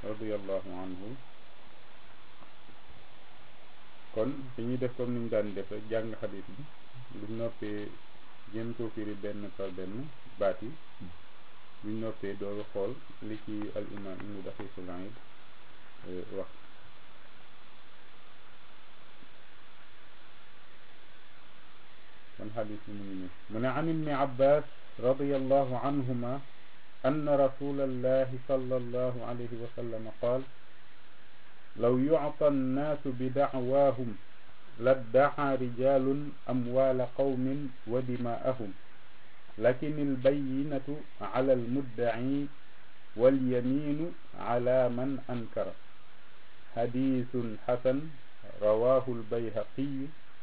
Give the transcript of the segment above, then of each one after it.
radiallahu anhu kon dañuy def comme niñ daan def rek jàng xadis bi lu noppee jéem koo firi benn par benn baat yi buñ noppee dooru xool li ci al imam ibnu daqiqul aid wax kon xadis bi mu ngi nii mu ne an ibni abbas radiallahu anhuma أن رسول الله صلى الله عليه وسلم قال لو يعطى الناس بدعواهم لادعى رجال أموال قوم ودماءهم لكن البينة على المدعي واليمين على من أنكر حديث حسن رواه البيهقي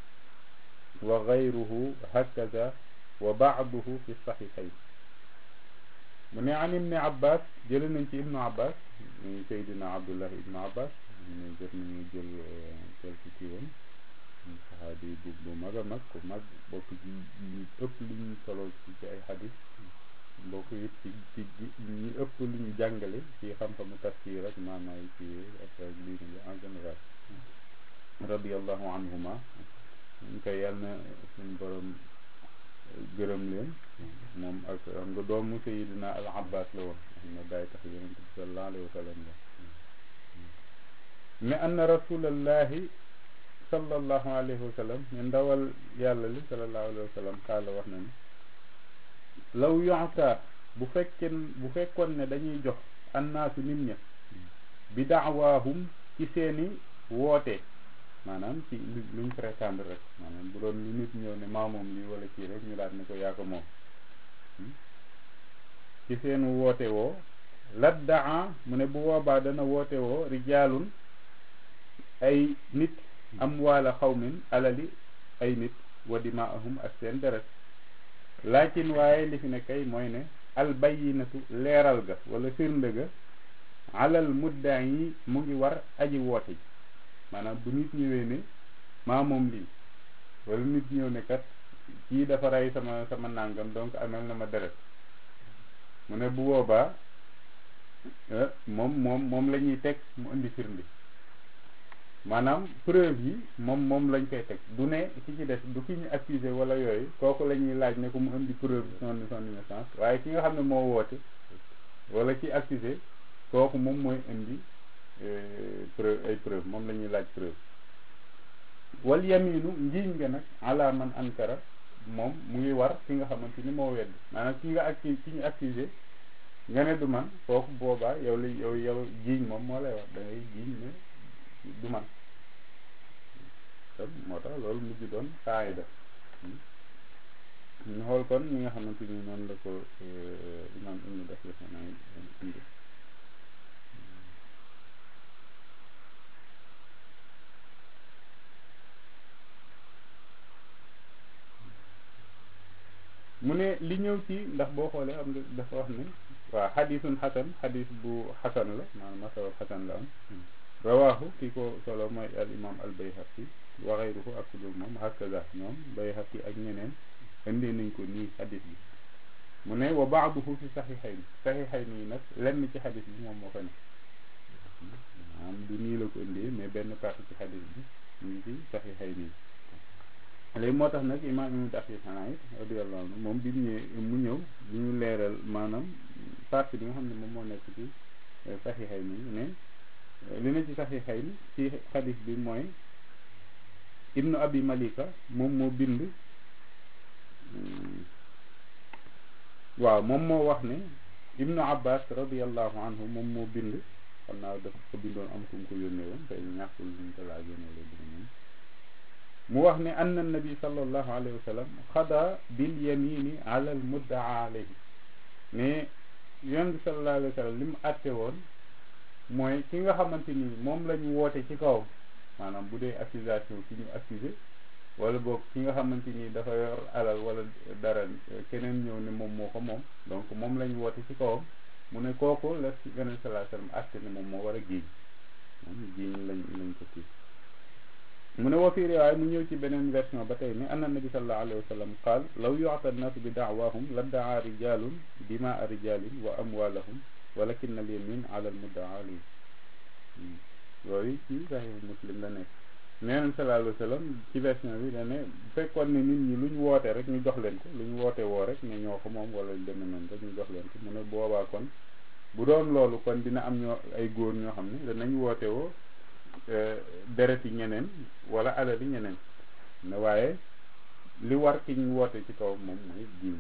وغيره هكذا وبعضه في الصحيحين mu ne an ibni abbas jële nañ ci ibnu abbas muy seydina abdullah ibnu abbas ne jot nañu jël quelque ci woon saxaabi bu bu mag a mag ku mag bokk ci ñu ëpp lu ñu solo ci ci ay xadis bokk it ci ci ñu ëpp lu ñu jàngale ci xam-xamu tafsir ak maanaay ci affaire lii ni en général radiallahu anhuma ñu koy yàlla na suñu borom gërëm leen moom ak xam nga doomu sayidina al abbas la woon xam na bàyyi tax yonente bi salallahu alayhi wa sallam la ne anna rasulallahi sallallahu alayhi wa sallam ne ndawal yàlla li salallahu alayhi wa sallam xaala wax na ne law yoxta bu fekkeen bu fekkoon ne dañuy jox annaasu nit ña bi daawaahum ci seeni woote maanaam ci luñ prétendre rek maanaam bu doon lu nit ñëw ne maa moom lii wala kii rek ñu daal ne ko yaa ko moom ci seen woote woo laddaa mu ne bu boobaa dana woote woo rijaalun ay nit am waala xawmin alali ay nit wa dimaahum ak seen deret laakin waaye li fi ne kay mooy ne al bayyinatu leeral ga wala firnde ga alal mudda'i mu ngi war aji woote ji maanaam bu nit ñëwee ne maa moom lii wala nit ñëw ne kat kii dafa rey sama sama nàngam donc amel na ma deret mu ne bu boobaa moom moom moom la ñuy teg mu indi firnde maanaam preuve yi moom moom lañ koy teg du ne ki ci des du ki ñu accusé wala yooyu kooku la ñuy laaj ne ko mu indi preuve son son innocence waaye ki nga xam ne moo woote wala ki accusé kooku moom mooy indi preuve ay preuve moom la ñuy laaj preuve wal yaminu njiiñ nga nag ala man ankara moom mu ngi war ki nga xamante ni moo wedd maanaam ki nga accu ki ñu accusé nga ne du man kooku boobaa yow li yow yow jiiñ moom moo lay wax da ngay jiiñ ne du man kon moo tax loolu mujj doon xaayida ñu xool kon ñi nga xamante ni noonu la ko imam ibnu dafir xanaa indi mu ne li ñëw ci ndax boo xoolee am nga dafa wax ne waaw xadisun xasan xadis bu xasan la maanaam masawab xasan la am rawaahu ki ko solo mooy al imam al bayhaqi wa xayruhu ak ku dul moom hakaza ñoom bayhaqi ak ñeneen indee nañ ko nii xadis bi mu ne wa baaduhu fi saxiixayn saxiixayn yi nag lenn ci xadis bi moom moo fa ne maanaam du nii la ko indee mais benn partie ci xadis bi mu ngi ci saxiixayn yi léegi moo tax nag imaam ibnu daqiq xanaa it radiyallahu anhu moom bi mu ñëwee mu ñëw bu ñu leeral maanaam partie bi nga xam ne moom moo nekk ci saxiixay ni ne li na ci saxiixay ni ci xadis bi mooy ibnu abi malika moom moo bind waaw moom moo wax ne ibnu abbas radiyallahu anhu moom moo bind xam naa dafa ko bindoon am ku mu ko yónnee woon tey ñàkkul luñ ko laajoon wala dina moom mu wax ne anna nabi sallallahu alayhi wa sallam xada bil yamini ala al muddaa alayhi mais yonent bi sallallahu alayhi wa sallam li mu àtte woon mooy ki nga xamante ni moom la ñu woote ci kaw maanaam bu dee accusation ki ñu accusé wala boog ki nga xamante ni dafa yor alal wala dara keneen ñëw ne moom moo ko moom donc moom la ñu woote ci kawam mu ne kooku la ci yonent sallallahu alayhi wa sallam àtte ne moom moo war a giiñ moom giiñ lañ lañ ko kii mu ne wa fi riwaaya mu ñëw ci beneen version ba tey ne anna nabi sallallahu alayhi wa sallam qaal law yu'ta an-naasu bi da'waahum la daa rijalun dimaa rijalin wa amwaalahum walakin al yamin ala al muddaa alayhi loolu ci Sahih Muslim la nekk neenam sallallahu alayhi wa sallam ci version bi dane bu fekkoon ne nit ñi lu ñu woote rek ñu jox leen ko lu ñu woote woo rek ne ñoo ko moom wala lu demee noonu rek ñu jox leen ko mu ne boobaa kon bu doon loolu kon dina am ñoo ay góor ñoo xam ne danañ woote woo deret yi ñeneen wala alal yi ñeneen ne waaye li war ki ñu woote ci kaw moom mooy diin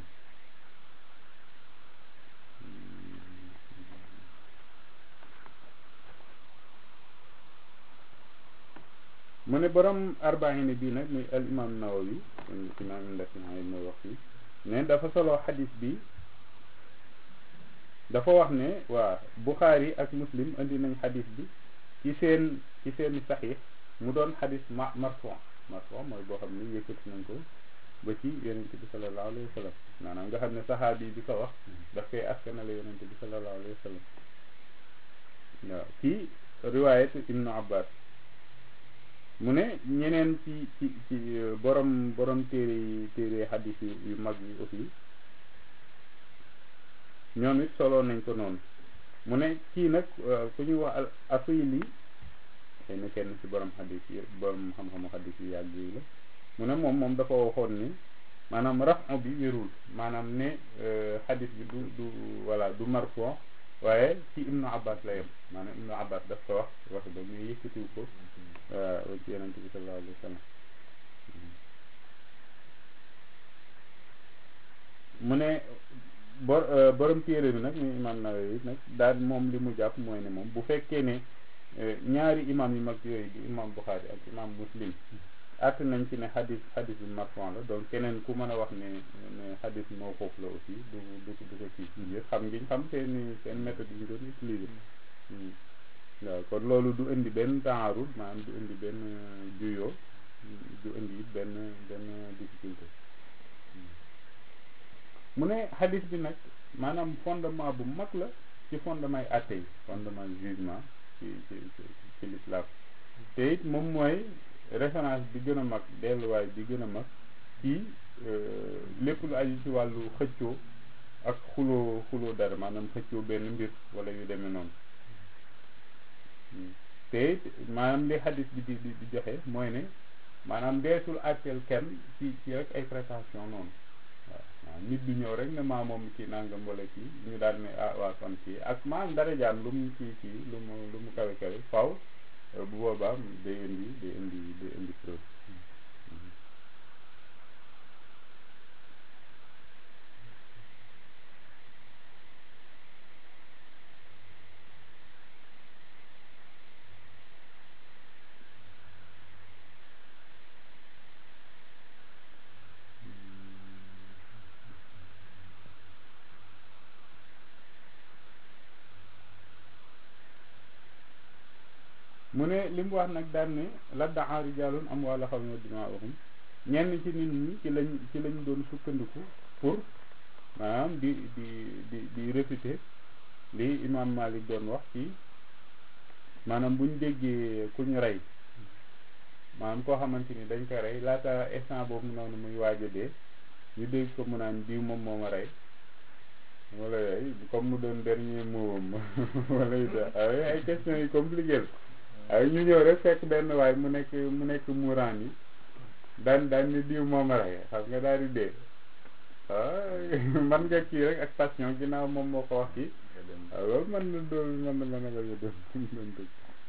mu ne borom arbaine bii nag muy al imam nawawi imam indasiay mooy wax fii ne dafa solo xadis bi dafa wax ne waa buxaari ak muslim indi nañ xadis bi ci seen ci seen saxiix mu doon xadis ma marfon marfon mooy boo xam ne yëkkati nañ ko ba ci yonente bi sallallahu alayhi wa sallam maanaam nga xam ne saxaabi bi ko wax daf koy askanale yonente bi sallallahu alayhi wa sallam waaw ci riwaayat ibnu abbas mu ne ñeneen ci ci ci borom borom téere yi téere xadis yu mag yi aussi ñoom it solo nañ ko noonu mu ne kii nag ku ñuy wax al asili xëy na kenn ci borom xadis yi borom xam-xamu xadis yu yàgg yi la mu ne moom moom dafa waxoon ni maanaam rafon bi wérul maanaam ne xadis bi du du voilà du marfon waaye ci ibnu abbas la yem maanaam ibnu abbas daf ko wax wax ba muy yëkkatiw ko waaw ci yonente bi sallallahu alayhi wa sallam mu ne bor borom téere bi nag muy imam Nawawi nag daal moom li mu jàpp mooy ne moom bu fekkee ne ñaari imam yu mag yooyu di imam Bukhari ak imam Muslim àtt nañ ci ne xadis xadis bi marfon la donc keneen ku mën a wax ne ne xadis mawquf la aussi du du du ko kii ngir xam ngiñ xam seen seen méthode yi ñu doon utiliser waaw kon loolu du indi benn taarud maanaam du indi benn juyoo du indi it benn benn difficulté mu ne xadis bi nag maanaam fondement bu mag la ci fondement yi atte yi fondement jugement ci ci ci l'islam te it moom mooy référence bi gën a mag delluwaay bi gën a mag ci lépp lu aju ci wàllu xëccoo ak xuloo xuloo dara maanaam xëccoo benn mbir wala yu demee noonu te it maanaam li xadis bi di di joxe mooy ne maanaam deesul àtteel kenn ci ci rek ay prestation noonu waaw waaw nit du ñëw rek ne maa moom kii nangam wala kii ñu daal ne ah waa kon kii ak maanaam dara jaan lu mu kii kii lu mu lu mu kawe kawe faw bu boobaa day indi day indi day indi preuve mu ne li mu wax nag daan ne la daa rijaalun am wala xaw ma dimaahum ñenn ci nit ñi ci lañ ci lañ doon sukkandiku pour maanaam di di di di réfuter li imam Malik doon wax ci maanaam buñ déggee ku ñu rey maanaam koo xamante ni dañ ko rey laata instant boobu noonu muy waaj a dee ñu dégg ko mu naan diw moom moo ma rey wala yooyu comme mu doon dernier mot wala yu ay questions yu compliqué la ay ñu ñëw rek fekk benn waay mu nekk mu nekk muuraan yi daan daan ni diw moom a rey xam nga daal di dee man nga kii rek ak passion ginnaaw moom moo ko wax kii waaw loolu mën na doon mën na mën a bañ a doon doon dëgg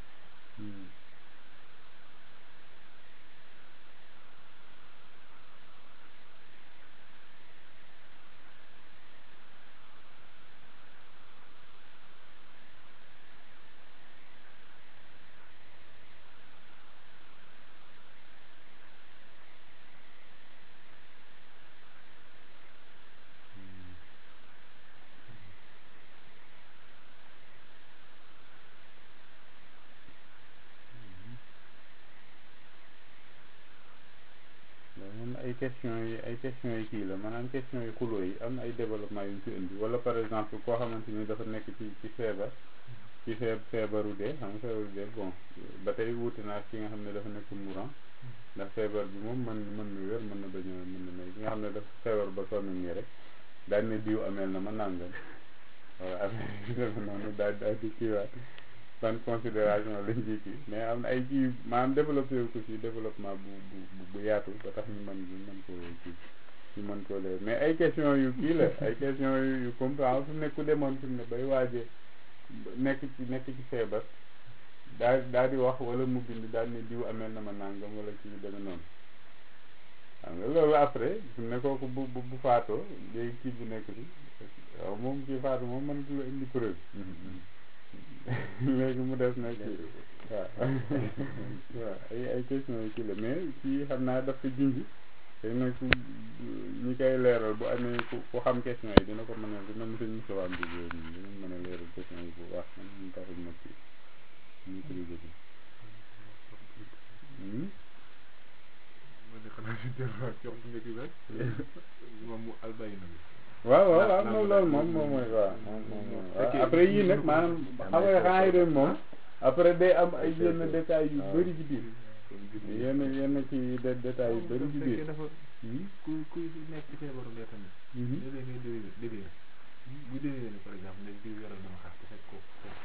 ay questions yi ay questions yi kii la maanaam questions yi xuloo yi am na ay développement yu ñu ci indi wala par exemple koo xamante ni dafa nekk ci ci feebar ci feeb feebaru dee xam nga feebaru dee bon ba tey wuute naa ki nga xam ne dafa nekk mourant ndax feebar bi moom mën mën na wér mën na bañ a mën na may ki nga xam ne dafa feebar ba sonn nii rek daal ne diw ameel na ma nàngam wala affaire yi deme noonu daal daal di kiiwaat ban considération lañ ci kii mais am na ay kii maanaam développé ko ci développement bu bu bu yaatu ba tax ñu mën ñu mën koo kii ñu mën koo leer mais ay question yu kii la ay question yu yu comprendre fi mu ne ku demoon fi mu ne bay waaje nekk ci nekk ci feebar daa daa di wax wala mu bind daal ne diw amel na ma nangam wala ci yu demee noonu xam nga loolu après fi mu ne kooku bu bu bu faatoo léegi kii bu nekk bi waaw moom kii faatu moom mën la indi preuve léegi mu des na kii waaw waaw ay ay question yu kii la mais kii xam naa daf ko junj te nag ku ñi koy leeral bu amee ku ku xam question yi dina ko mën a dina mos a musawaam bi yooyu dina mën a leeral question yi bu baax man ñu taxul ma kii ñu utilisé ko waaw waaw waaw moom loolu moom moom mooy waaw moom moom mooy waaw après yii nag maanaam xam nga xanaa yi doon moom après day am ay yenn détails yu bëri ci biir yenn yenn ci de détails yu bëri ci biir dafa ku ku nekk ci feebaru lee tamit léeg-léeg ngay délire délire bu délire par exemple ne diw yoral na ma xaar te fekk ko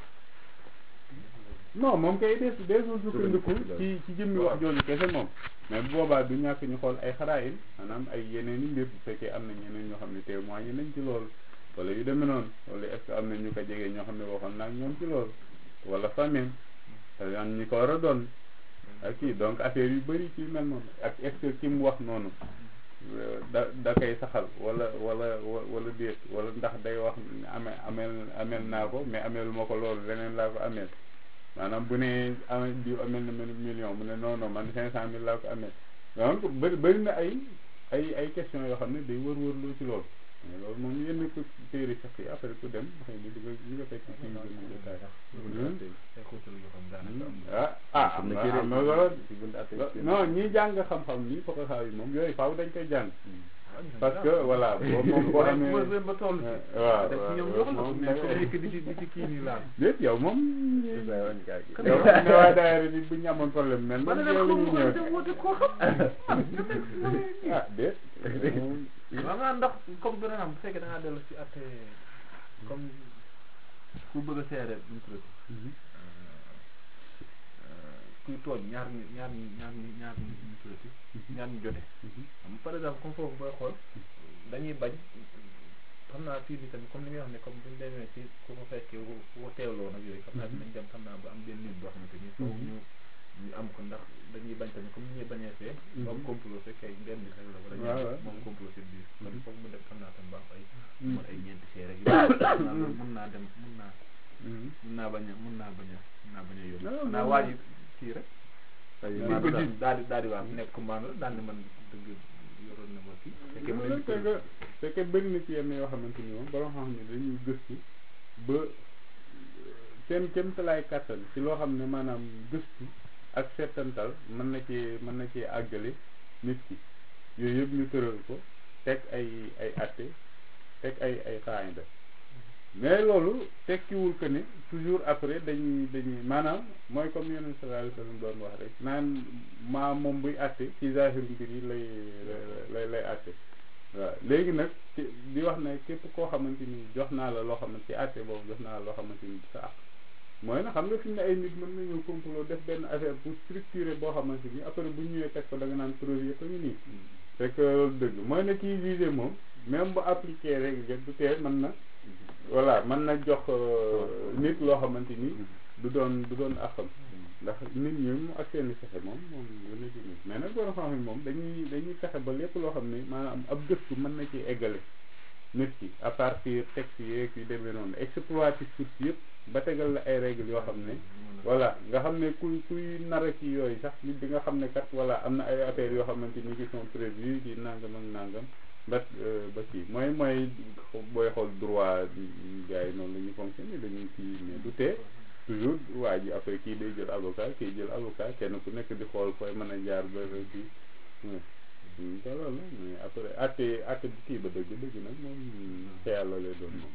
non moom kay des desul sukkandiku ci ci jëmmi wax jooju kese moom mais bu boobaa du ñàkk ñu xool ay xaraayil maanaam ay yeneen i mbir bu fekkee am na ñeneen ñoo xam ne témoigné nañ ci loolu wala yu demee noonu wala est ce que am na ñu ko jege ñoo xam ne waxoon naa ñoom ci loolu wala famille am ñi ko war a doon ak kii donc affaire yu bëri ci mel noonu ak est ce que ki mu wax noonu da da koy saxal wala wala wala déet wala ndax day wax ame ameel ameel naa ko mais ameelu ma ko loolu leneen laa ko ameel maanaam bu ne amee diw amel na mel million mu ne non non man cinq cent mille laa ko amee donc bëri bëri na ay ay ay question yoo xam ne day wër-wër loo ci loolu mais loolu moom yenn ko téere sax yi après ku dem xëy na di nga di nga fekk ci ñu gën a détail ah ah am na am na loolu non ñi jàng xam-xam nii fokk xaaw yi moom yooyu faaw dañ koy jàng parce que voilà boo moom boo amee ba toll waaw def ci ñoom yoxal ko mais comme nekk di ci di ci kii nii laal déet yow moom yow xam ne waa daayira bi bu ñu amoon problème mel ma man ne yow la ñuy ñëw dem woote koo xam ah déet waaw nga ndax comme par exemple bu fekkee da ngaa dellu si at comme ku bëgg a seere ñu tuddati kuy tooñ ñaar ñi ñaar ñi ñaar ñi ñaar ñi ñu tuddati ñaar ñu jote xam par exemple comme foofu booy xool dañuy bañ xam naa fii bi tamit comme li nga wax ne comme buñu demee ci ku ko fekkee ku ko teewloo nag yooyu xam naa dinañ dem xam naa ba am benn nit boo xamante ni foofu ñu ñu am ko ndax dañuy bañ tamit comme ni ñuy bañee fee ba am complot fekkee benn nit rek la wala waaw waaw ñaar moom complot seen biir kon foog mu dem xam naa tam ba am ay mën ay ñeenti see rek yooyu mën naa dem mën naa mën naa bañ a mën naa bañ a mën naa bañ a yóbbu Non, naa non, waa non. ji kii rek Dañ daal ko di jiiñ. daal di daal di waaw nekk commande daal di man dëgg yoroon na ma kii fekkee mu leen di c'est que c'est que bëri na ci yenn yoo xamante ni moom borom xam ne dañuy gëstu ba seen kéemtalaay kàttan ci loo xam ne maanaam gëstu ak seetantal mën na cee mën na cee àggale nit ki yooyu yëpp ñu tëral ko teg ay ay atte teg ay ay xaayida mais loolu tekkiwul que ne toujours après dañuy dañuy maanaam mooy comme yonent sallallahu alayhi wa sallam doon wax rek naan maa moom buy àtte ci zahiru mbir yi lay lay lay àtte waaw léegi nag ci di wax ne képp koo xamante ni jox naa la loo xamante ci àtte boobu jox naa la loo xamante ni sa àq mooy na xam nga fi mu ne ay nit mën nañu complot def benn affaire pour structurer boo xamante ni après bu ñu ñëwee teg ko da nga naan preuve yëpp a ngi nii c'est que loolu dëgg mooy ne kii jugé moom même bu appliqué rek du tee mën na voilà mën na jox nit loo xamante ni du doon du doon àqam ndax nit ñi mu ak seeni fexe moom moom lu nekk nii mais nag borom xam-xam moom dañuy dañuy fexe ba lépp loo xam ne maanaam ab gëstu mën na ci eggale nit ki à partir texte yeeg yu demee noonu exploiter source yëpp ba tegal la ay règles yoo xam ne voilà nga xam ne kuy kuy nara ci yooyu sax nit di nga xam ne kat voilà am na ay affaires yoo xamante ni qui sont prévues ci nangam ak nangam ba ba kii mooy mooy booy xool droit gars yi noonu la ñuy fonctionner dañuy kii mais du tee toujours waa ji après kii day jël avocat kii jël avocat kenn ku nekk di xool fooy mën a jaar ba kii te loolu mais après atte atte bi kii ba dëgg dëgg nag moom ca yàlla lay doon moom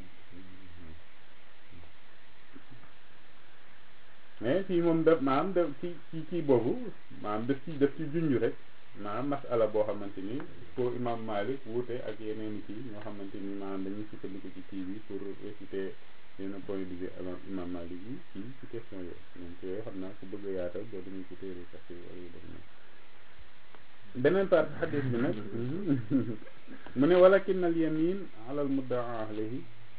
mais fii moom def maanaam def ci ci kii boobu maanaam def ci def ci junj rek maanaam masala boo xamante ni pour imam Malik wuute ak yeneen kii ñoo xamante ni maanaam dañuy sukkandiku ci kii bi pour réciter yenn point de vue imam Malik yi ci ci question yooyu donc yooyu xam naa ku bëgg a yaatal boo demee ci téere sax yi wala yu dem na beneen part xadis bi nag mu ne walakin al yamin ala al muddaa alayhi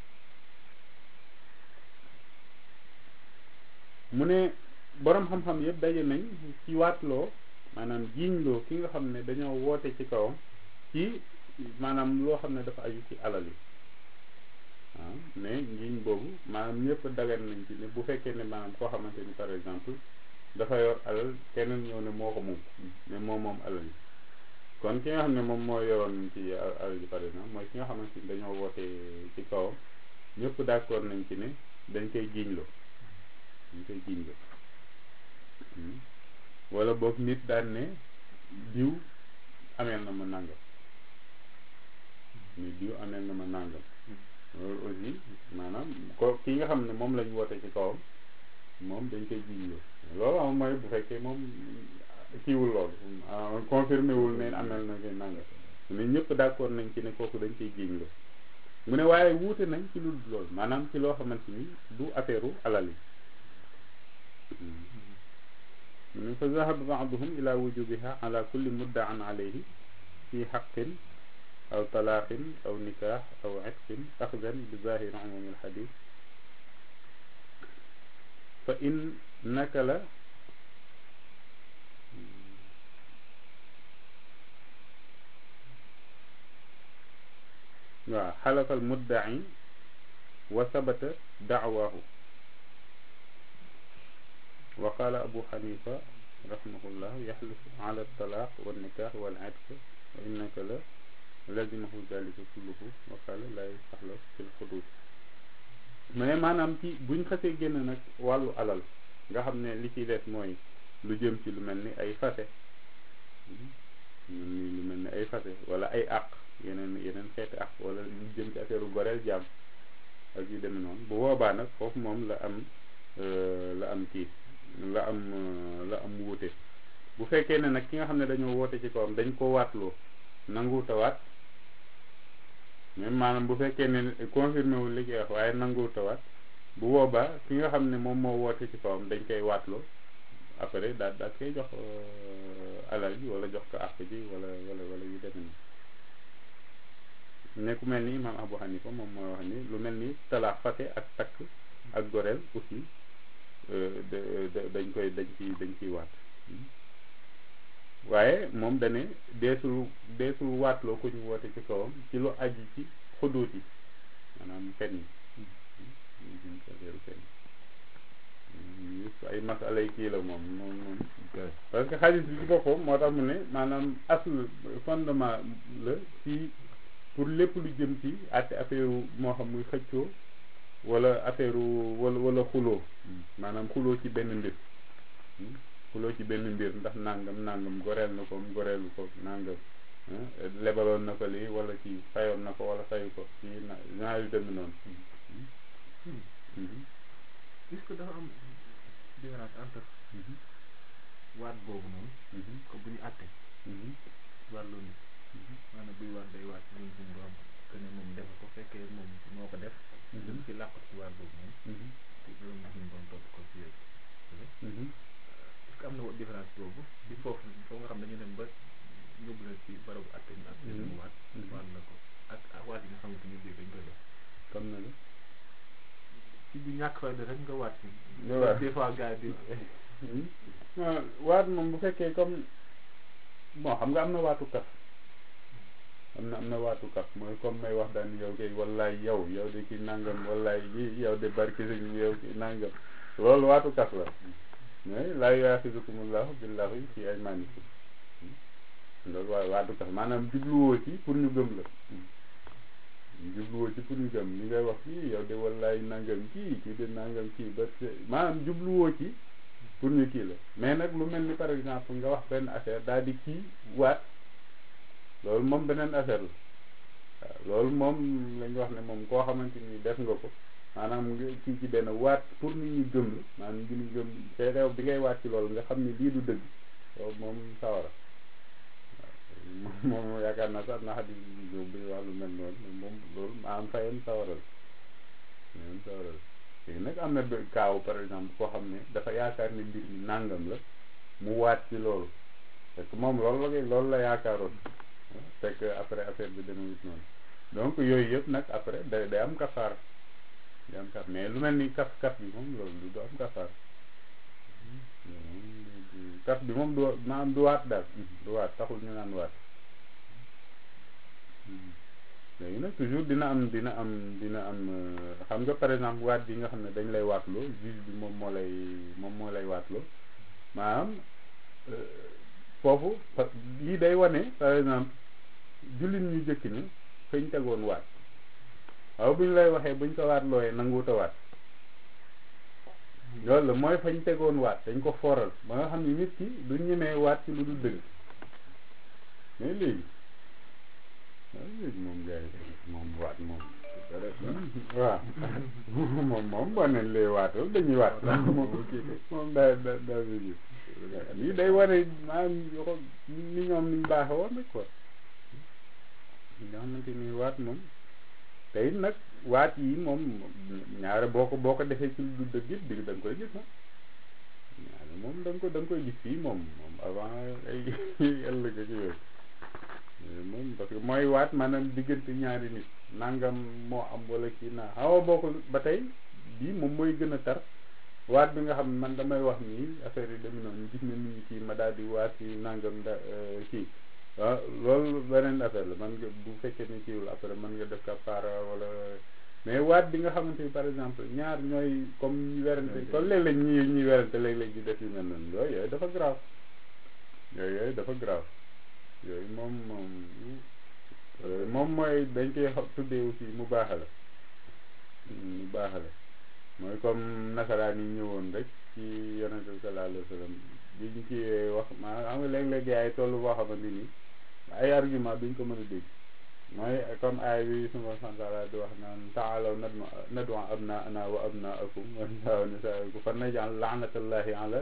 mu ne borom xam-xam yëpp daje nañ ci waatloo maanaam jiiñloo ki nga xam ne dañoo woote ci kawam ci maanaam loo xam ne dafa aju ci alal yi waaw mais njiiñ boobu maanaam ñëpp dagan nañ ci ne bu fekkee ne maanaam koo xamante ni par exemple dafa yor alal keneen ñëw ne moo ko moom mais moom moom alal yi kon ki nga xam ne moom moo yoroon ci alal ji par exemple mooy ki nga xamante ni dañoo woote ci kawam ñëpp d'accord nañ ci ne dañ koy jiiñloo dañ koy jiiñloo wala boog nit daan ne diw ameel na ma nàngam ni diw ameel na ma nàngam loolu aussi maanaam ko ki nga xam ne moom lañ woote ci kawam moom dañ koy jiiñloo loolu am mooy bu fekkee moom kiiwul loolu confirmé wul ne ameel na koy nàngam mais ñëpp d'accord nañ ci ne kooku dañ koy jiiñloo mu ne waaye wuute nañ ci lu loolu maanaam ci loo xamante ni du affaire alal yi mu ne fa zahaba baaduhum ila wujubiha ala kulli muddaan alayhi fi xaqin aw talaaqin aw nikaax aw itqin axdan bi zahiri umumi alxadis fa in nakala waaw xalafa almuddai wa sabata dacwaahu wa qaala abu xanifa rahimahullah yaxlifu ala talaaq wa nikaax wal itq wa innaka la lazimahu dalika kulluhu wa qaala laa yastaxlaf fil xuduud mais maanaam ci buñ xasee génn nag wàllu alal nga xam ne li ci des mooy lu jëm ci lu mel ni ay fase lu mel ni ay fase wala ay àq yeneen yeneen xeeti àq wala lu jëm ci affaire goreel jaam ak yu demee noonu bu boobaa nag foofu moom la am la am kii la am la am wuute bu fekkee ne nag ki nga xam ne dañoo woote ci kawam dañ ko waatloo nanguwut a waat même maanaam bu fekkee ne confirmé wul li koy wax waaye nanguwut a waat bu boobaa ki nga xam ne moom moo woote ci kawam dañ koy waatloo après daal daal koy jox alal ji wala jox ko àq ji wala wala wala yu demee ne ku mel ni imam Abu Hanifa moom mooy wax ni lu mel ni talaax fate ak takk ak goreel aussi dañ koy dañ ci dañ ciy waat waaye moom dane deesul deesul waatloo ku ñu woote ci kawam ci lu aju ci xuduut yi maanaam fen yi fen yi ay masalay kii la moom moom moom parce que xaalis bi ci boppam moo tax mu ne maanaam asl fondement la ci pour lépp lu jëm ci àtte affaire moo xam muy xëccoo wala affaire wala wala xuloo maanaam xuloo ci benn mbir xuloo ci benn mbir ndax nangam nangam goreel na ko goreelu ko nangam lebaloon na ko lii wala ci fayoon na ko wala fayu ko ci genre yu demee noonu est-ce que dafa am différence entre waat boobu noonu ko bu ñu àtte wàllu nit maanaam buy waat day waat ñun suñu borom que ne moom def ko fekkee moom moo ko def dem ci làqut ci waat boobu noonu loolu mo suñu borom topp ko ci yëpp est-ce que am na différence boobu di foofu foofu nga xam dañu dem ba yóbbu leen ci barabu àtte ñu àtte mu waat waat la ko ak ak waat yi nga xamante ni biir dañ koy def comme na la ci bu ñàkk fayda rek nga waat ci nga waat des fois gars yi non waat moom bu fekkee comme bon xam nga am na waatu kaf am na am na waatu kaf mooy comme may wax daan yow kay wallaay yow yow de ki nangam wallaay yi yow de barki sëñ yow ki nangam loolu waatu kaf la mais laa yuaxidukumullahu billahi fi aymanikum loolu waaye waatu kaf maanaam jubluwoo ci pour ñu gëm la jubluwoo ci pour ñu gëm li ngay wax kii yow de wallaay nangam kii kii de nangam kii ba maanaam jubluwoo ci pour ñu kii la mais nag lu mel ni par exemple nga wax benn affaire daal di kii waat loolu moom beneen affaire la waaw loolu moom la ñu wax ne moom koo xamante ni def nga ko maanaam nga kii ci benn waat pour nit ñi gëm la maanaam ngi ñu gëm te réew bi ngay waat ci loolu nga xam ne lii du dëgg loolu moom sawara waaw moom yaakaar naa sax na xadis bi buy wax lu mel noonu moom loolu maanaam fayam sawara la ñoom sawara la léegi nag am na kaaw par exemple koo xam ne dafa yaakaar ne mbir mi nàngam la mu waat ci loolu parce que moom loolu la koy loolu la yaakaaroon fekk après affaire bi demewut noonu donc yooyu yëpp nag après day day am kafaar day am kafaar mais lu mel ni kaf kaf bi moom loolu du am kafaar kaf bi moom du maanaam du waat daal du waat taxul ñu naan waat léegi nag toujours dina am dina am dina am xam nga par exemple waat bi nga xam ne dañ lay waatloo juge bi moom moo lay moom moo lay waatloo maanaam foofu lii day wane par exemple jullit ñu jëkk ni fañ tegoon waat waaw bu ñu lay waxee buñ ko waat looyee nanguwut a waat loolu la mooy fañ tegoon waat dañ ko fooral ba nga xam ne nit ki du ñemee waat ci lu dul dëgg mais léegi waaw léegi moom gars yi moom waat moom waaw moom moom boo neen lay waatal dañuy waat moom moom daa da daa bi lii day wane maanaam yoo ni ñoom niñ baaxe woon rek quoi nga xamante ni waat moom te it nag waat yi moom ñaare boo ko boo ko defee ci lu dëgg it dig da nga koy gis moom ñaare moom da nga ko da nga koy gis fii moom moom avant ay ëllëg ak yooyu moom parce que mooy waat maanaam diggante ñaari nit nangam moo am wala kii naa xaw a bokkul ba tey bii moom mooy gën a tar waat bi nga xam ne man damay wax nii affaire yi demee noonu gis na nit ñi kii ma daal di waat ci nangam da kii waaw loolu beneen affaire la man nga bu fekkee ni kiiwul après mën nga def kafaara wala mais waat bi nga xamante ni par exemple ñaar ñooy comme ñu werante comme léeg-léeg ñi ñuy werante léeg-léeg di def yu mel noonu yooyu yooyu dafa grave yooyu yooyu dafa grave yooyu moom moom moom mooy dañ koy tuddee aussi mu baaxale mu baaxale mooy comme nasaraan yi ñëwoon rek ci yonente bi sallallahu alayhi wa sallam biñ ci wax maa xam nga léeg-léeg yaay tollu boo xamante ni ay argument duñ ko mën a dégg mooy comme ay bi suma santala di wax naan taalaw nadu nadu abnaana wa abnaakum wa nisaa'a nisaa'ikum fa naj'al la'natallahi ala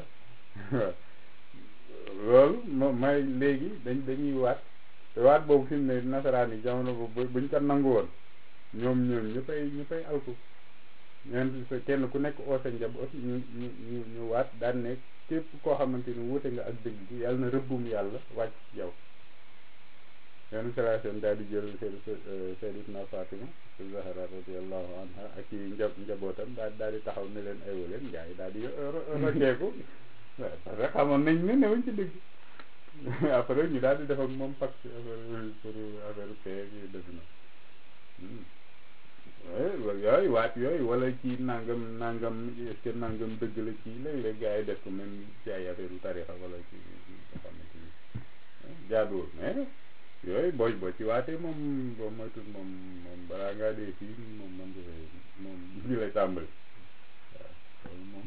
loolu moom mooy léegi dañ dañuy waat te waat boobu fi mu ne nasaraan yi jamono boobu buñ ko nangu woon ñoom ñoom ñëppay ñëppay alku ñeen sa kenn ku nekk oo sa njaboot ñu ñu ñu ñu waat daan ne képp koo xamante ni wuute nga ak dëgg bi yàlla na rëbbum yàlla wàcc ci yow yenn sration daal di jël seen sayyidatuna Fatima Zahra radiyallahu anha ak ci nja njabootam daal daal di taxaw ne leen aywa leen gars yi daal di rocceeku waaw parce que xamoon nañ ne newuñ ci dëgg après ñu daal di def ak moom pacte affaire pour affaire paix yi def na yooyu waat yooyu wala ci nangam nangam est-ce que nangam dëgg la ci léeg-léeg gars yi def ko même ci ay affaire u tarixa wala ci nga xamante ni jaaduwul mais yooyu boo boo ci waatee moom boo moytul moom moom balaa ngaa dee fii moom man defee moom ñu lay tàmbali waaw loolu moom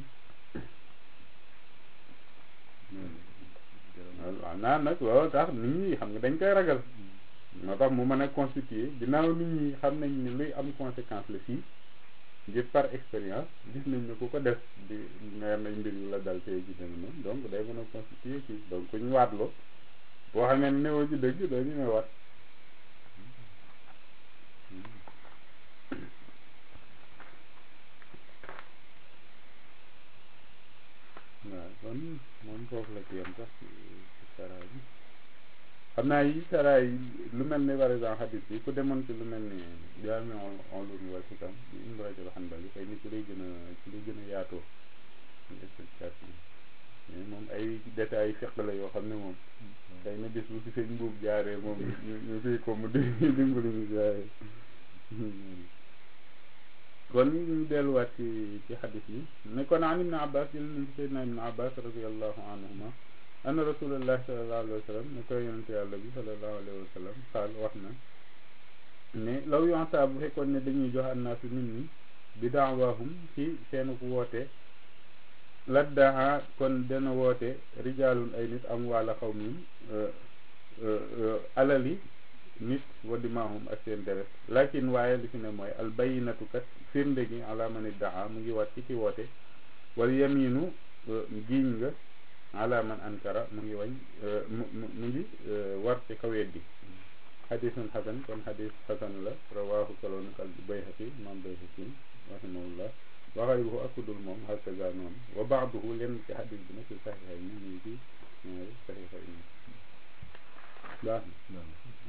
waaw naa nag loolu tax nit ñi xam nga dañ koy ragal moo tax mu mën a constituer ginnaaw nit ñi xam nañ ni luy am conséquence la fii ngir par expérience gis nañ ne ku ko def di nga nañ mbir yu la dal tey ji deme noonu donc day mën a constituer kii donc ku ñu waatloo boo xamee ne newoo ci dëgg doo ñu ne waat waaw kon moom foofu la ci yem sax ci sara bi xam naa yi sara yi lu mel ni par exemple xadis bi ku demoon ci lu mel ni jaami on lumi wal xikam bi Ibn Rajab Hanbali xëy ni ci lay gën a ci lay gën a yaatoo explication mais moom ay détails fiq la yoo xam ne moom xëy na bis bu fi sëñ mbuub jaaree moom ñu ñu fii ko mu di dimbali ñu jaaree kon ñu delluwaat ci ci xadis yi ne kon an ibne abbas jël nañ ci seydna ibne abbas radiallahu anhuma anna rasulallahi salallahu alayhi wa sallam ne koy yonente yàlla bi salallahu alayhi wa sallam xaal wax na ne law yonta bu fekkoon ne dañuy jox annaasu nit ñi bi daawahum ci seenuk woote laddaa kon dana woote rijaalun ay nit am wàlla xaw min alali nit wa dimaahum ak seen deret lakin waaye li fi ne mooy al bayinatu kat firnde gi ala man iddaa mu ngi wat ci ci woote wal yaminu giiñ nga ala man ankara mu ngi wañ mu mu ngi war ci kaweet bi xadisun xasan kon xadis xasan la rawaahu kaloonu kal bayhaqi maam bayhaqi rahimahullah wa xayruhu ak kudul moom hakaza noonu wa baaduhu lenn ci xadis bi nag ci saxiixay ni ñu ci ñaari saxiixay ni baax na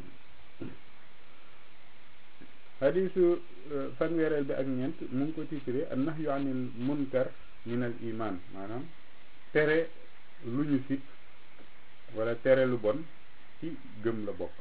xadisu fanweereel bi ak ñeent mu ngi ko titré an nahyu anil munkar min al iman maanaam tere lu ñu sib wala tere lu bon ci gëm la bokk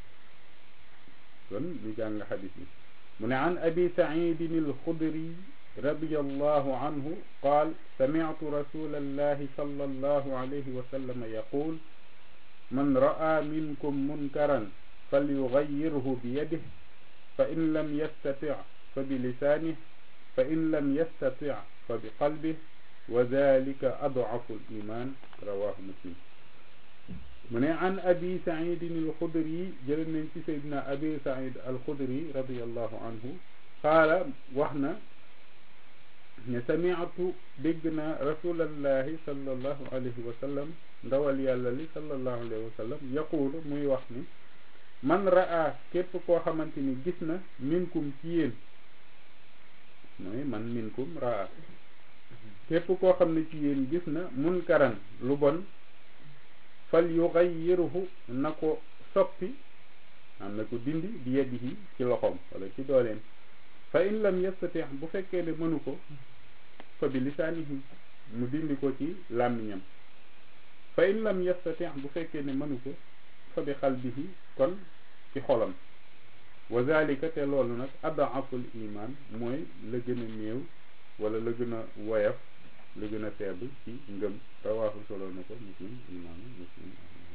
kon ñu jàng xadis bi mu ne an abi saidin alxudri radiallahu anhu qaal samitu rasul allahi sala allahu alayhi wa sallam yaqul man ra'a minkum munkaran falyughayyirhu biyadihi fa in lam yastati' fa bilisaanihi fa in lam yastati' fa biqalbihi wa dhalika ad'afu al-iman rawahu muslim mu ne an abi saidin alxudri jële nañ ci saydna abi said alxudri radiallahu anhu qaala wax na ne samiatu dégg na rasulallahi sallallahu alayhi wa sallam ndawal yàlla li sallallahu alayhi wa sallam yaquulu muy wax ni man raa képp koo xamante ni gis na minkum ci yéen mooy man minkum raa képp koo xam ne ci yéen gis na munkaran lu bon fal yugayyirhu na ko soppi am na ko dindi bi yadihi ci loxoom wala ci dooleem fa in lam yastati bu fekkee ne mënu ko fa bi lisaanihi mu dindi ko ci làmmiñam fa in lam yastati bu fekkee ne mënu ko fa bi xalbihi kon ci xolam wa zalika te loolu nag adaaful iman mooy la gën a néew wala la gën a woyaf la gën a faible ci ngëm rawaahu solo na ko muslim imaamu muslim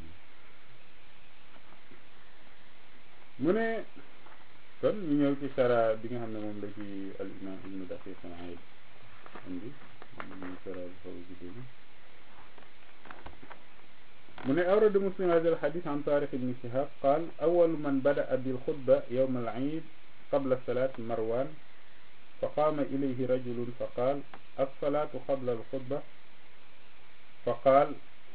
mu ne kon ñu ñëw ci sara bi nga xam ne moom la ci al imam ibnu daqiq al-aid andi ñu sara bi xaw jidéni mu ne awrada muslim hada al hadith an tariq ibn shihab qaal awalu man bada'a bil xutba yawm al eid qabla salat marwan fa qaama ilayhi rajulun fa qaal alsalaatu qabla alxutba fa qaal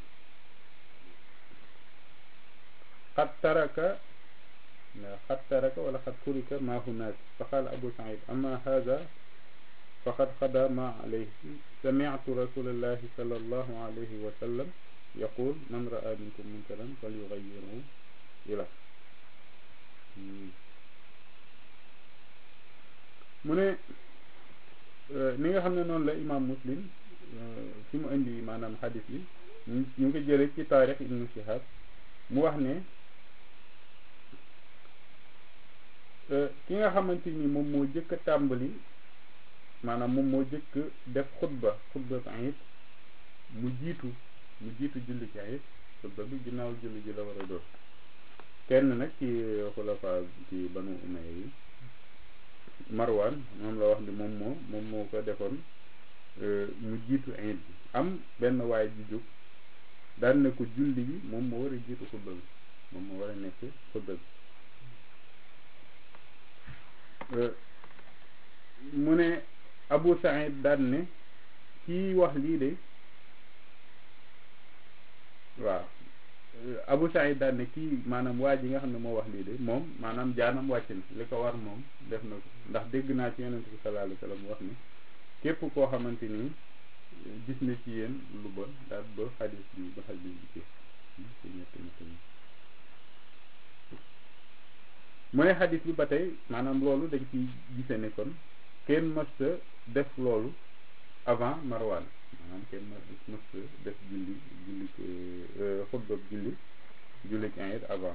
qad taraka qad taraka wala qad turika ma hunaak fa qaal abu saïd ama hada faqad xada ma alayhi sami'tu rasulallahi sallallahu alayhi wa sallam yaqul man ra'a minkum munkaran falyughayyirhu ila mu ne ni nga xam ne noonu la imam muslim fi mu indi maanaam xadis bi ñu ngi ko jële ci taarix ibnu shihab mu wax ne ki nga xamante ni moom moo jëkk a tàmbali maanaam moom moo jëkk def xutba xutba ayit mu jiitu mu jiitu julli ci ayit xutba bi ginnaaw julli ji la war a doon kenn nag ci xulafa ci banu umayya yi marwan moom la wax ni moom moo moom moo ko defoon mu jiitu ayit bi am benn waay ji jóg daan ne ko julli bi moom moo war a jiitu xutba bi moom moo war a nekk xutba bi mu ne Abu Saïd daan ne kii wax lii de waaw Abu Saïd daan ne kii maanaam waa ji nga xam ne moo wax lii de moom maanaam jaanam wàcc na li ko war moom def na ko ndax dégg naa ci yonent bi sallallahu alayhi wa sallam wax ni képp koo xamante ni gis na ci yéen lu bon daal ba xadis bi ba xadis bi ci ci ñett ñett ñi mu ne xadis bi ba tey maanaam loolu dañ ciy gise ne kon kenn mësta def loolu avant marwaan maanaam kenn mësta def julli julli xutba julli julli ayit avant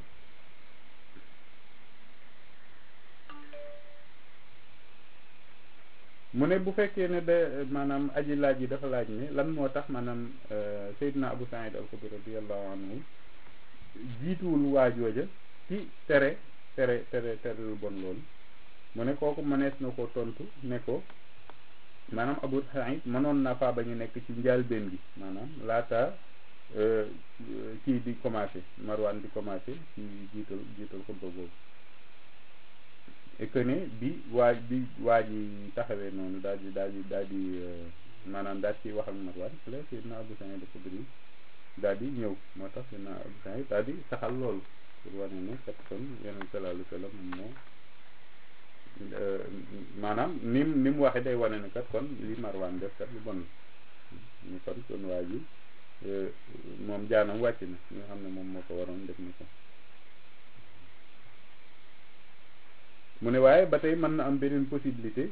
mu ne bu fekkee ne de maanaam aji laaj yi dafa laaj ne lan moo tax maanaam Seydina Abu Saïd al-Xudri radiyallahu anhu jiituwul waajooja ci tere tere tere tere lu bon loolu mu ne kooku mënees na ko tontu ne ko maanaam Abu Saïd mënoon naa faa bañu nekk ci njëlbéen gi maanaam laata kii di commencé Marwan di commencé ci jiital jiital xutba boobu et que ne bi waaj bi waaj yi taxawee noonu daal di daal di daal di maanaam daal ci wax ak Marwan la Seydina Abu Saïd al-Xudri daal di ñëw moo tax Seydina Abu Saïd daal di saxal loolu pour wane ne kat kon Yonent sallallahu alayhi wa sallam moom moo maanaam ni ni mu waxee day wane ne kat kon li Marwan def kat lu bon ñu kon kon waa ji moom jaanam wàcc na nga xam ne moom moo ko waroon def ni ko mu ne waaye ba tey mën na am beneen possibilité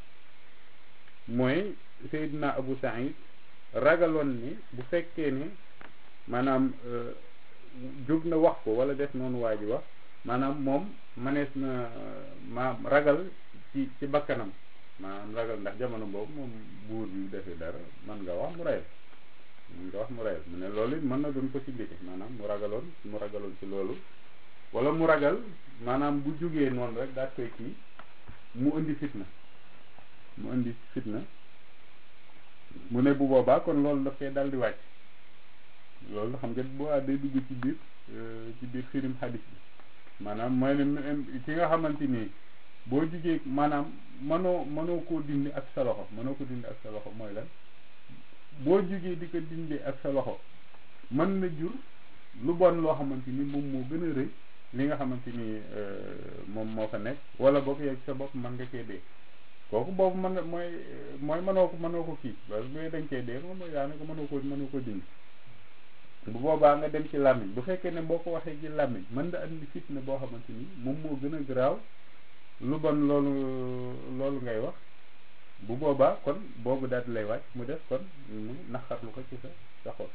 mooy Seydina Abu Saïd ragaloon ni bu fekkee ne maanaam jóg na wax ko wala def noonu waa ji wax maanaam moom manees na ma ragal ci ci bakkanam maanaam ragal ndax jamono boobu moom buur bi defee dara mën nga wax mu reyal mën nga wax mu reyal mu ne loolu it mën na doon possibilité maanaam mu ragaloon mu ragaloon ci loolu wala mu ragal maanaam bu jógee noonu rek daal koy kii mu indi fitna mu indi fitna mu ne bu boobaa kon loolu daf koy dal di wàcc loolu xam nga bu day dugg ci biir ci biir firim xadis bi maanaam mooy ne ki nga xamante ni boo jugee maanaam mënoo mënoo koo dindi ak sa loxo mënoo ko dindi ak sa loxo mooy lan boo jugee di ko dindi ak sa loxo mën na jur lu bon loo xamante ni moom moo gën a rëy li nga xamante ni moom moo fa nekk wala boog yow sa bopp mën nga cee dee kooku boobu mën nga mooy mooy mënoo ko mënoo ko kii parce que dañ cee dee moom mooy daanaka mënoo ko mënoo ko dindi bu boobaa nga dem ci làmmiñ bu fekkee ne boo ko waxee ci làmmiñ mën nga andi fitna boo xamante ni moom moo gën a garaaw lu bon loolu loolu ngay wax bu boobaa kon boobu daal di lay wàcc mu def kon mu naqarlu ko ci sa sa xol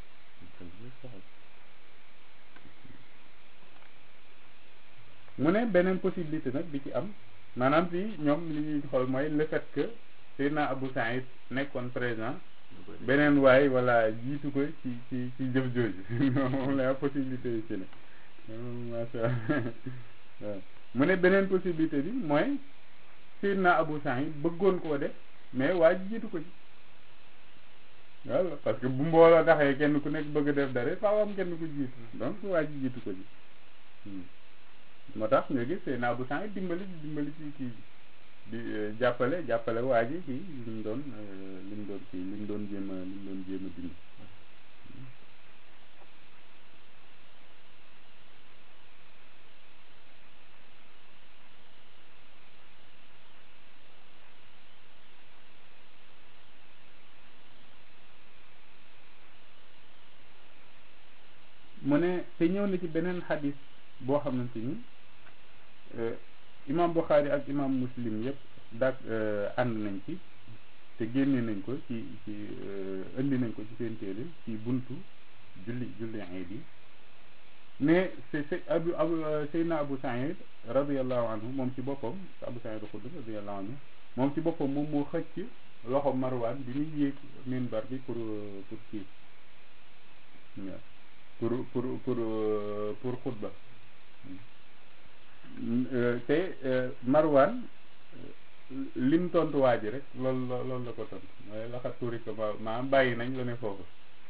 mu ne beneen possibilité nag bi ci am maanaam fii ñoom li ñuy xool mooy le fait que Seydina Abou Saïd nekkoon présent beneen waay wala jiitu ko ci ci ci jëf jooju moom la possibilité yi ci ne macha allah mu ne beneen possibilité bi mooy Seydina Abou Saïd bëggoon koo def mais waa ji jiitu ko ci voilà parce que bu mbooloo taxee kenn ku nekk bëgg def dara faaw am kenn ku jiitu donc waa ji jiitu ko ci moo tax nga gis Seydina Abou Saïd dimbali dimbali ci kii di jàppale jàppale waa ji ci li mu doon li mu doon kii li mu doon jéem a li mu doon jéem a dindi mu ne te ñëw na ci beneen xadis boo xamante ni imam Bukhari ak imam Muslim yëpp dak ànd nañ ci te génne nañ ko ci ci indi nañ ko ci seen téere ci buntu julli julli iid yi mais c'est c'est abu abu Seydina Abu Saïd radiallahu anhu moom ci boppam Abu Saïd Xudri radiallahu anhu moom ci boppam moom moo xëcc loxo Marwan bi muy yéeg minbar bi pour pour kii pour pour pour pour xutba te Marwan lim tontu waa ji rek loolu loolu la ko tontu mooy laxat tuuri ko ma maanaam bàyyi nañ la ne foofu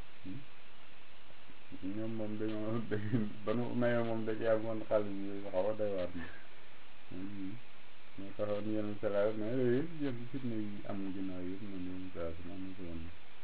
ñoom moom dañoo ba nu mayoo moom da ci amoon xaalis bi xaw a doy waar moo taxoon yenn salaa mais yooyu yëpp yëpp fitna yi am ginnaaw yëpp noonu yenn salaa moom ko woon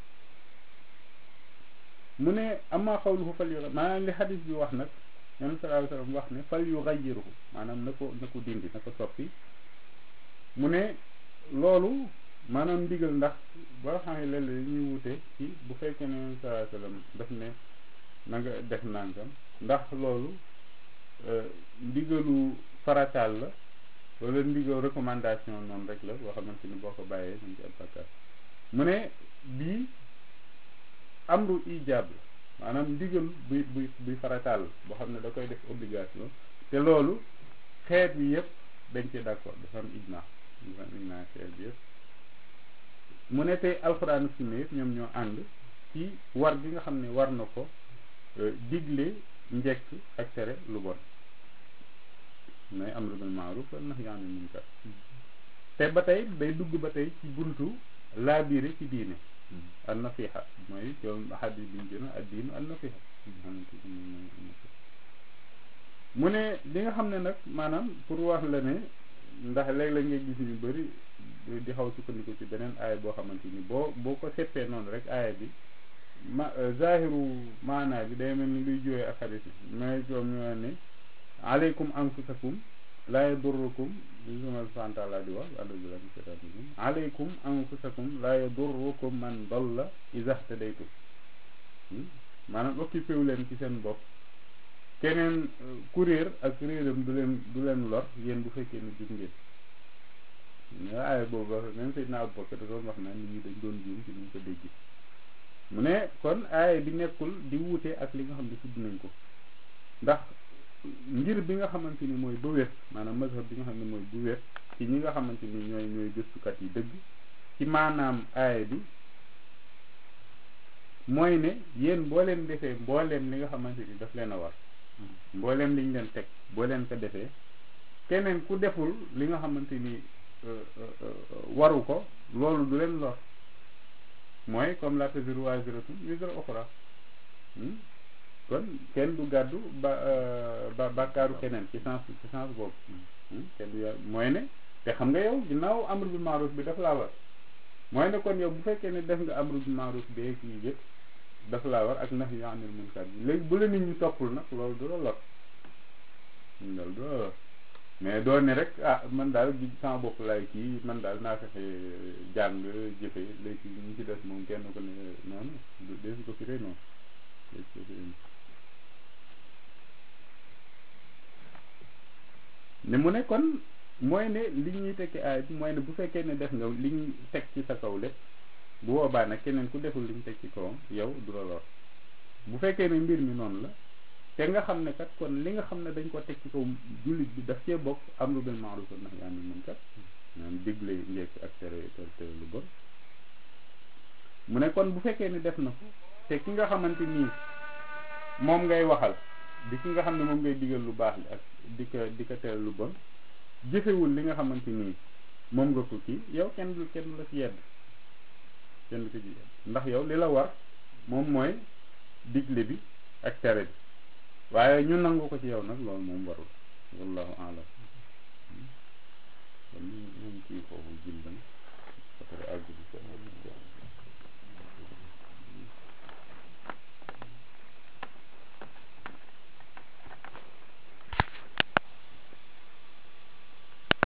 mu ne amaa xawluhu fal yu maanaam li xadis bi wax nag yenn salaa sallam wax ne fal yu xayiruhu maanaam na ko na ko dindi na ko soppi mu ne loolu maanaam ndigal ndax boo xam ne léeg-léeg ñuy wute ci bu fekkee ne yenn salaa sallam daf ne na nga def nangam ndax loolu ndigalu farataal la wala ndigal recommandation noonu rek la boo xamante ni boo ko bàyyee nañ ci am bakkaar mu ne bii amru ijaab la maanaam ndigal buy buy buy farataal boo xam ne da koy def obligation te loolu xeet bi yëpp dañ ci d'accord dafa am ijma dafa am ijma xeet bi yëpp mu ne tey alxuraan sunna yëpp ñoom ñoo ànd ci war gi nga xam ne war na ko digle njekk ak tere lu bon mooy amru bil maaruf wa nahyi anil munkar te ba tey day dugg ba tey ci buntu laabiire ci diine an nasiha mooy yoon xadis bi ñu gën a addiinu an nasiha mu ne li nga xam ne nag maanaam pour wax la ne ndax léeg-léeg ngay gis ñu bëri di xaw sukkandiku ci beneen aaya boo xamante ni boo boo ko seppee noonu rek aaya bi ma zahiru maanaa bi day mel ni luy jóoyee ak xadis bi mais coom ñoo ne aleykum anfusakum laa yadurrukum li suma subhanahu taala di wax alhamdulilah alaykum anfusakum la yadurrukum man dalla iza htadaytum maanaam occupé wu leen ci seen bopp keneen ku réer ak réeram du leen du leen lor yéen bu fekkee ne jub ngeen nga aaya boobu wax même Seydina Abubakar da doon wax naan nit ñi dañ doon juum ci nuñ ko dégg mu ne kon aaya bi nekkul di wuute ak li nga xam ne tudd nañ ko ndax ngir bi nga xamante ni mooy ba wér maanaam mazhab bi nga xam ne mooy bu wér ci ñi nga xamante ni ñooy ñooy gëstukat yi dëgg ci maanaam aaya bi mooy ne yéen boo leen defee mbooleem li nga xamante ni daf leen a war mbooleem liñ leen teg boo leen ko defee keneen ku deful li nga xamante ni waru ko loolu du leen lor mooy comme la taziru waziratun wizra ukhra kon kenn du gàddu ba ba bàkkaaru keneen ci sens ci sens boobu kenn du mooy ne te xam nga yow ginnaaw amru bil ma'ruf bi daf laa war mooy ne kon yow bu fekkee ne def nga amru bil ma'ruf bi kii yëpp daf laa war ak nahyu anil munkar bi léegi bu la nit ñi toppul nag loolu du la lor loolu du la lor mais doo ne rek ah man daal di sama bopp laay kii man daal naa fexe jàng jëfe léegi ñu ci des moom kenn ko ne noonu desu ko firee noonu desu ko firee ne mu ne kon mooy ne li ñuy tekki aay bi mooy ne bu fekkee ne def nga li ñu teg ci sa kaw lépp bu boobaa nag keneen ku deful li ñu teg ci kawam yow du la lor bu fekkee ne mbir mi noonu la te nga xam ne kat kon li nga xam ne dañ ko teg ci kaw jullit bi daf cee bokk amru bil ma'ruf wa nahyi anil munkar maanaam digle njekk ak tere tere lu bon mu ne kon bu fekkee ne def na ko te ki nga xamante nii moom ngay waxal di ki nga xam ne moom ngay digal lu baax li ak di ko di ko tere lu bon jëfewul li nga xamante nii moom nga ko kii yow kenn du kenn du la ci yedd kenn du ko ci yedd ndax yow li la war moom mooy digle bi ak tere bi waaye ñu nangu ko ci yow nag loolu moom warul wallahu alam kon ñu ñu kii foofu jilban